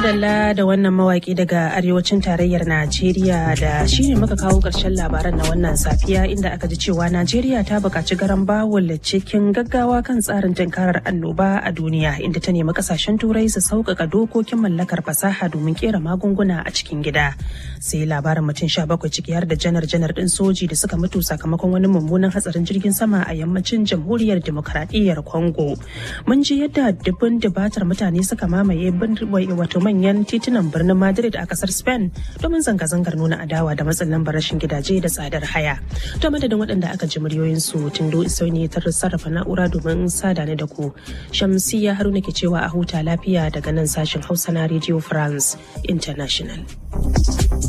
madalla da wannan mawaki daga arewacin tarayyar Najeriya da shi ne muka kawo ƙarshen labaran na wannan safiya inda aka ji cewa Najeriya ta buƙaci garan bawul cikin gaggawa kan tsarin tunkarar annoba a duniya inda ta nemi ƙasashen turai su sauƙaƙa dokokin mallakar fasaha domin ƙera magunguna a cikin gida. Sai labarin mutum sha bakwai ciki har da janar-janar ɗin soji da suka mutu sakamakon wani mummunan hatsarin jirgin sama a yammacin jamhuriyar demokradiyyar Congo. Mun ji yadda dubun dubatar mutane suka mamaye wato manyan titunan birnin Madrid a kasar Spain domin zanga-zangar nuna adawa da matsin lambar rashin gidaje da tsadar haya. To madadin waɗanda aka ji muryoyinsu Tindo Isauni ta sarrafa na'ura domin sada ne da ku. Shamsiya Haruna ke cewa a huta lafiya daga nan sashen Hausa na Radio France International.